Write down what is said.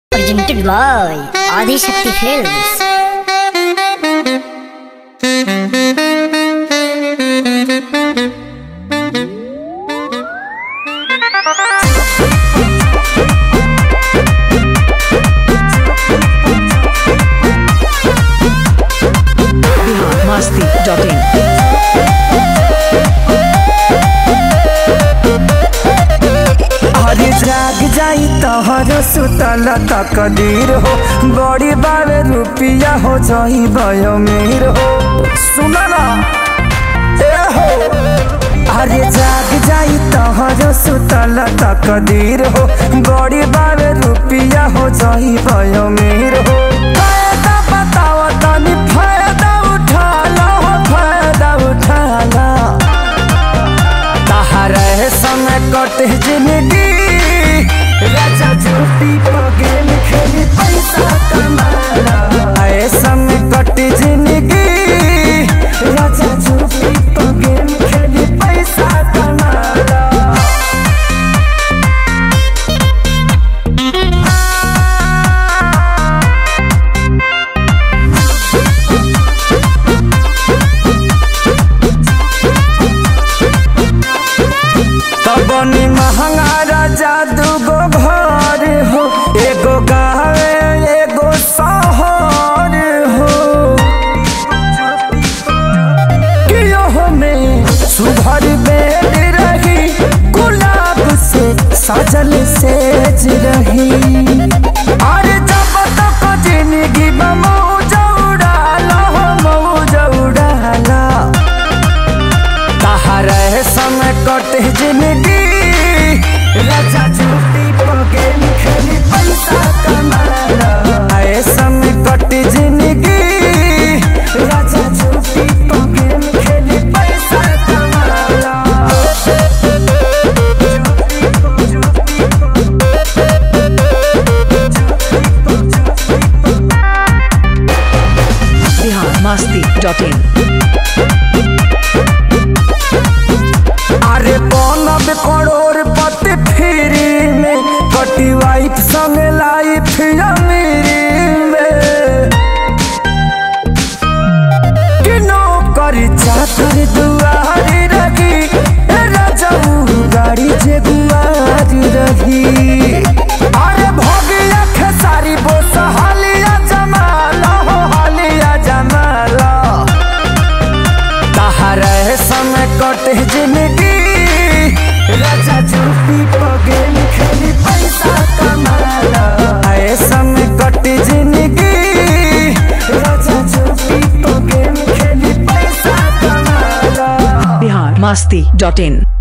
presented by Adi Shakti Films. masti.in अरे जाग जाई तहर सुतल तकदीर हो बड़ी बावे रुपिया हो जाई भयो मीर हो सुन ना ए हो अरे जाग जाई तहर सुतल तकदीर हो बड़ी बावे रुपिया हो जाई भयो मीर हो फायदा बताओ तनी फायदा उठा लो फायदा उठा लो तहरे समय कटे जिंदगी राजा झूठी पगेल खेली पैसा कमाला आए समय कटे जिंदगी राजा झूठी पगेल खेली पैसा कमाला तबनी महंगा राजा दूगो घर हो एगो गावे एगो शहर हो कियो में सुभर बेड रही गुलाब से सजल सेज रही अरे जब तक जिंदगी में मौज उड़ाला हो मौज उड़ाला तहरे समय कटे जिंदगी राजा झूठी पगेल खेली पैसा कमाला आए समय कटे जिंदगी राजा झूठी पगेल खेली पैसा कमाला Bihar masti.in अरे बनब करोड़ पति फ्री में कटी वाइफ संग लाइफ अमीरी में कि नौकरी चाकर दुआरी रही ए राजाऊ गाड़ी जे गुआरी रही अरे भगिया खेसारी बोस हालिया जमाला हो हालिया जमाला तहरे समय कटे जिंदगी राजा झूठी पगेल खेली पैसा कमाला आए समय कटे जिंदगी राजा झूठी पगेल खेली पैसा कमाला Bihar masti.in